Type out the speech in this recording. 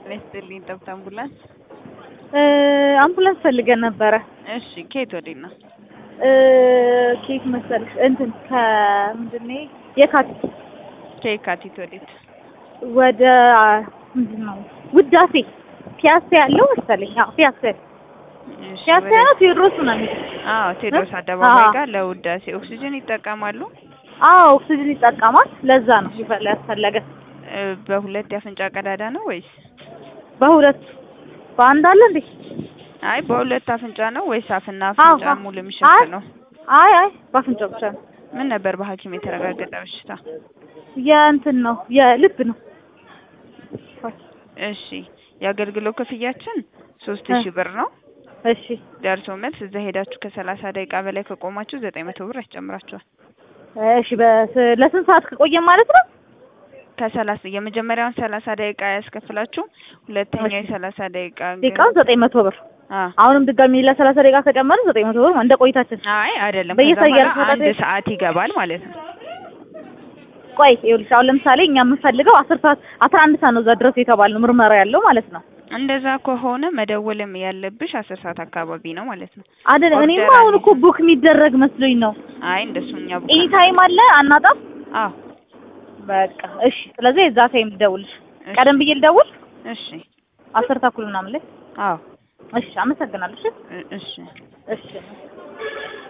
ይስጥልኝ። ጠብታ አምቡላንስ። አምቡላንስ ፈልገን ነበረ። እሺ፣ ከየት ወዴት ነው? ኬት መሰልሽ እንትን ከምንድን ነው የካቲት ከየካቲት ወዴት? ወደ ምንድን ነው ውዳሴ ፒያሳ ያለው መሰለኝ። አዎ ፒያሳ እሺ፣ ፒያሳ ወደ- ነው ቴዎድሮስ ነው የሚለው። አዎ፣ ቴዎድሮስ አደባባይ አዎ። ጋር ለውዳሴ ኦክሲጅን ይጠቀማሉ? አዎ ኦክሲጅን ይጠቀማል። ለዛ ነው ይፈላ ያስፈለገ እ፣ በሁለት የአፍንጫ ቀዳዳ ነው ወይስ? በሁለት በአንድ አለ እንዴ? አይ በሁለት አፍንጫ ነው ወይስ አፍና አዎ፣ አፍንጫ አዎ። ሙሉ የሚሸፍነው? አይ አይ በአፍንጫ ብቻ ነው። ምን ነበር በሐኪም የተረጋገጠ በሽታ? የእንትን ነው የልብ ነው። እሺ የአገልግሎት ክፍያችን ሶስት እ። ሺህ ብር ነው። እሺ ደርሶ መልስ እዛ ሄዳችሁ ከሰላሳ ደቂቃ በላይ ከቆማችሁ ዘጠኝ መቶ ብር ያስጨምራችኋል። እሺ በስ ለስንት ሰዓት ከቆየን ማለት ነው? ከሰላሳ የመጀመሪያውን ሰላሳ ደቂቃ ያስከፍላችሁ፣ ሁለተኛው እሺ። የሰላሳ ደቂቃ ግን- ደቂቃውን ዘጠኝ መቶ ብር አ አሁንም ድጋሚ ለሰላሳ ደቂቃ ከጨመርን ዘጠኝ መቶ ብር እንደ ቆይታችን። አይ አይደለም፣ በየሰ- ከዛ በኋላ እያልኩ አንድ ወደ- ሰዓት ይገባል ማለት ነው። ቆይ ይኸውልሽ አሁን ለምሳሌ እኛ የምንፈልገው አስር ሰዓት አስራ አንድ ሰዓት ነው እዛ ድረስ የተባልነው ምርመራ ያለው ማለት ነው እንደዛ ከሆነ መደወልም ያለብሽ አስር ሰዓት አካባቢ ነው ማለት ነው። አይደል? እኔማ ኦርደር አሁን አለ። እኮ ቡክ የሚደረግ መስሎኝ ነው። አይ እንደሱ እኛ ቡክ ኤኒ ታይም አለ አናጣም። አዎ በቃ እሺ። ስለዚህ የዛ ታይም ልደውልሽ። እሺ፣ ቀደም ብዬ ልደውል እሺ አስር ተኩል ምናምን ላይ። አዎ እሺ፣ አመሰግናለሁ። እሺ እ- እሺ እሺ